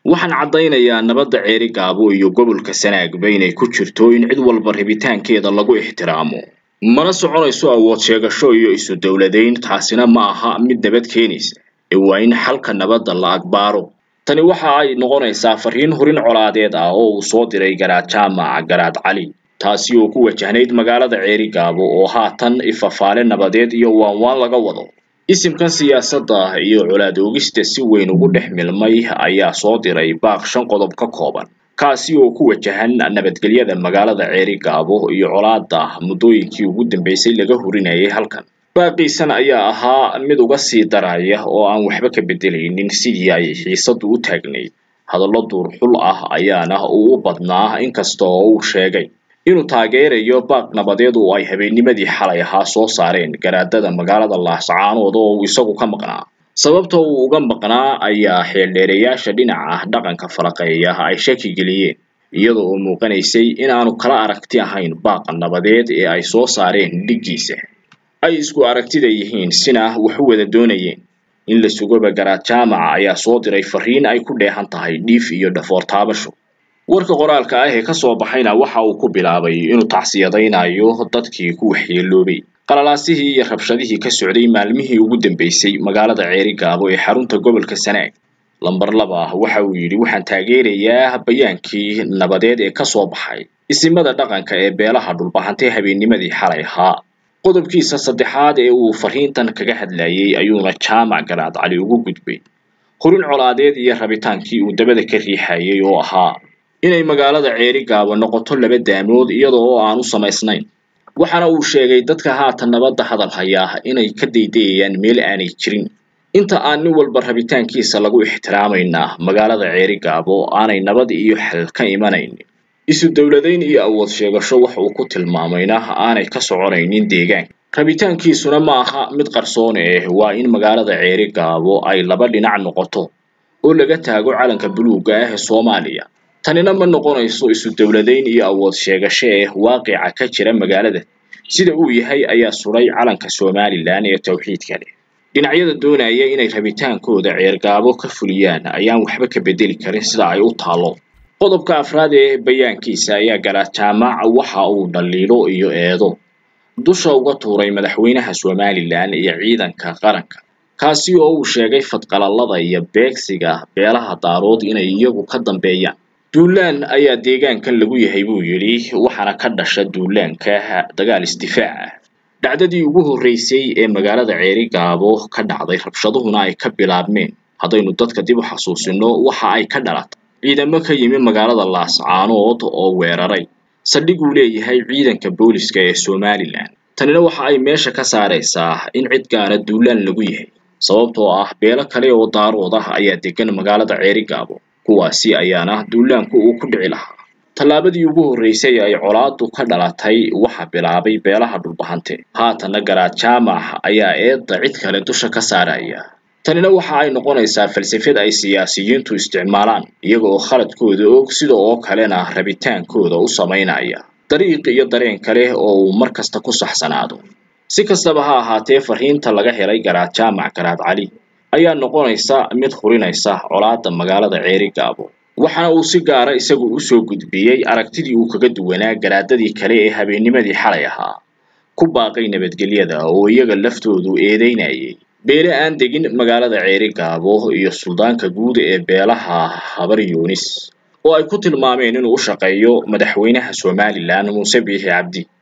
waxaan caddaynayaa nabadda ceeri gaabo iyo gobolka sanaagba inay ku jirto in cid walba rabitaankeeda lagu ixtiraamo mana soconayso awood sheegasho iyo isu dowladayn taasina ma aha mid nabad keenaysa ee waa in xalka nabadda la agbaaro tani waxa ay noqonaysaa fariin horin colaadeed ah oo uu soo diray garaad jaamac garaad cali taasi oo ku wajahnayd magaalada ceeri gaabo oo haatan ifafaale nabadeed iyo waanwaan laga wado isimkan siyaasadda iyo colaad oogista si weyn ugu dhex milmay ayaa soo diray baaq shan qodob ka kooban kaasi oo ku wajahan nabadgelyada magaalada ceeri gaabo iyo colaadda muddooyinkii ugu dambeysay laga hurinayay halkan baaqiisan ayaa ahaa mid uga sii daraya oo aan waxba ka beddelaynin sidii ay xiisaddu u taagnayd hadallo duurxul ah ayaana uu u badnaa inkasta oo uu sheegay inuu taageerayo baaq nabadeed oo ay habeennimadii xalay ahaa soo saareen garaadada magaalada laascaanood oo uu isagu ka maqnaa sababta uu uga maqnaa ayaa xeeldheereyaasha dhinaca dhaqanka faraqeeya ay shaki geliyeen iyadoo oo muuqanaysay inaanu kala aragti ahayn baaqa nabadeed ee ay soo saareen dhiggiisa ay isku aragtida yihiin sina wax u wada doonayeen in la sugoba garaad jaamaca ayaa soo diray fariin ay ku dheehan tahay dhiif iyo dhafoor taabasho warka qoraalka ah ee kasoo baxayna waxa uu ku bilaabay inuu tacsiyadaynayo dadkii ku waxyeeloobay qalalaasihii iyo rabshadihii ka socday maalmihii ugu dambeysay magaalada ceeri gaabo ee xarunta gobolka sanaag lamber laba waxa uu yidhi waxaan taageerayaa bayaankii nabadeed ee kasoo baxay isimada dhaqanka ee beelaha dhulbahantay habeennimadii xalay ahaa qodobkiisa saddexaad ee uu fariintan kaga hadlayay ayuuna jaamac garaad cali ugu gudbay horin colaadeed iyo rabitaankii uu dabada ka riixayay oo ahaa inay magaalada ceeri gaabo noqoto laba daamood iyada oo aan u samaysnayn waxaana uu sheegay dadka haatan nabadda hadal hayaa inay ka daydayayaan meel aanay jirin inta aan nin walba rabitaankiisa lagu ixtiraamaynaa magaalada ceeri gaabo aanay nabad iyo xal ka imanayn isu dowladayn iyo awood sheegasho wax uu ku tilmaamayna aanay ka soconaynin deegaanka rabitaankiisuna ma aha mid qarsoon eh waa in magaalada ceeri gaabo ay laba dhinac noqoto oo laga taago calanka buluugga ah ee soomaaliya tanina ma noqonayso isu dowladayn iyo awood sheegasho eh waaqica ka jira magaalada sida uu yahay ayaa suray calanka somalilan ee towxiidka leh dhinacyada doonaya inay rabitaankooda ceergaabo ka fuliyaan ayaan waxba ka bedeli karin sida ay u taalo qodobka afraad ee bayaankiisa ayaa garaad jaamac waxa uu dhaliilo iyo eedo dusha uga tuuray madaxweynaha somalilan iyo ciidanka qaranka kaasi oo uu sheegay fadqalalada iyo beegsiga beelaha daarood inay iyagu ka dambeeyaan duulaan ayaa deegaankan lagu yahay buu yidhi waxaana ka dhasha duulaanka dagaal isdifaac ah dhacdadii ugu horreysay ee magaalada ceeri gaabo ka dhacday rabshaduhuna ay ka bilaabmeen haddaynu dadka dib u xasuusino waxa ay ka dhalatay ciidamo ka yimi magaalada laascaanood oo weeraray saldhig uu leeyahay ciidanka booliska ee somalilan tanina waxa ay meesha ka saaraysaa in cid gaara duulaan lagu yahay sababtoo ah beelo kale oo daarood ah ayaa degan magaalada ceeri gaabo kuwaasi ayaana duulaanku uu ku dhici lahaa tallaabadii ugu horreysay ay colaadu ka dhalatay waxa bilaabay beelaha dhulbahante haatanna garaad jaamac ayaa eedda cid kale dusha ka saaraya tanina waxa ay noqonaysaa falsafad ay siyaasiyiintu isticmaalaan iyaga oo khaladkooda og sida oo kalena rabitaankooda u samaynaya dariiq iyo dareen kale oo uu mar kasta ku saxsanaado si kastaba ha ahaatee fariinta laga helay garaad jaamac garaad cali ayaa noqonaysa mid hurinaysa colaadda magaalada ceeri gaabo waxaana uu si gaara isagu u soo gudbiyey aragtidii uu kaga duwanaa garaadadii kale ee habeennimadii xalay ahaa ku baaqay nabadgelyada oo iyaga laftoodu eedeynayay beele aan degin magaalada ceeri gaabo iyo suldaanka guud ee beelaha habar yuunis oo ay ku tilmaameen inuu u shaqeeyo madaxweynaha somalilan muuse biixi cabdi